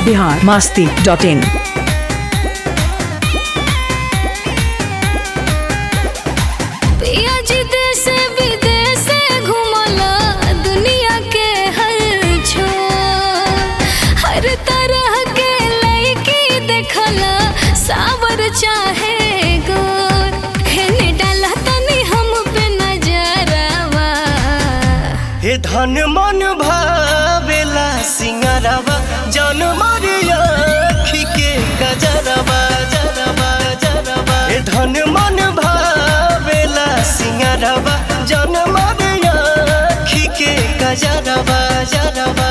Bihar Masti dot in पिया जी देश विदेश घुमला दुनिया के हर छोर हर तरह के लड़की देखला सावर चाहे गोर हेने डाला तनी हम पे नजरवा हे धन मन भावेला सिंगरवा जन मरिया के गजरवा जरवा जरवा हे धन मन भावेला सिंगरवा जन मरिया के गजरवा जरवा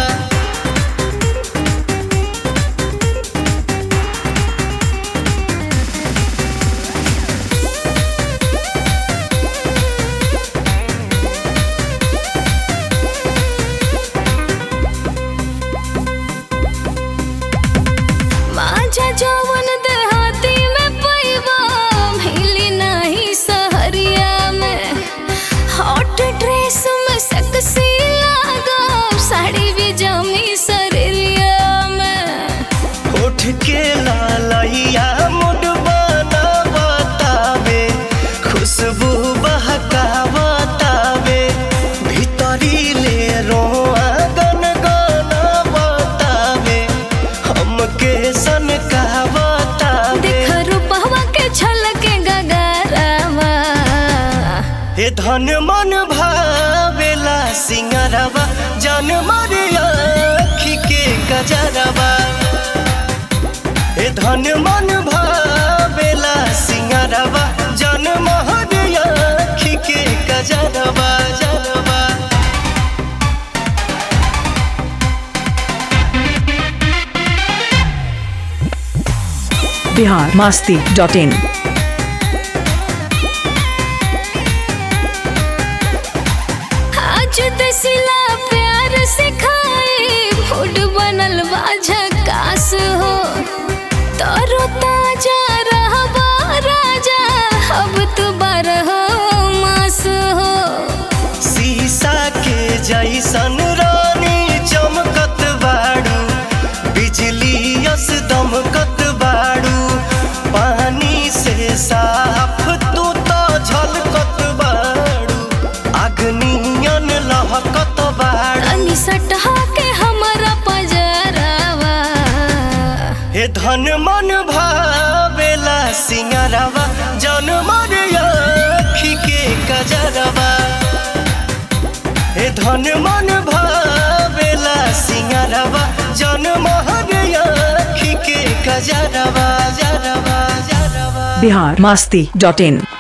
माझा जवन देहाती में पैबा मिली नहीं सहरिया में हॉट ड्रेस में सेक्सी लागा साड़ी भी जमी सरिया में उठ के लालैया मुड बना बतावे खुशबू बहका बतावे भीतरी ले रोआ गन गाना बतावे हमके सन का बतावे देख रूपवा के छलके गगरवा हे धन मन भावेला सिंगरवा जन मरिया के गजरवा हे धन मन भावेला सिंगरवा जन महरिया के गजरवा जरवा बिहार मास्ती डॉट इन आज दसिला प्यार सिखाए फूड बनल बा झकास हो तरो ताजा रहबा राजा अब तू बारह मास हो शीशा के जैसन रानी चमकत बाड़ू बिजली यस दमकत बाड़ू पानी से साफ तू तो झलकत बाड़ू अग्नियन लहकत बाड़ू तनी सटहा के हमरा पजरवा हे धन मन भावेला सिंगरवा जन मरिया के कजरवा हे धन मन भावेला सिंगरवा जन महरिया के कजरवा जरवा जरवा बिहार मास्ती डॉट इन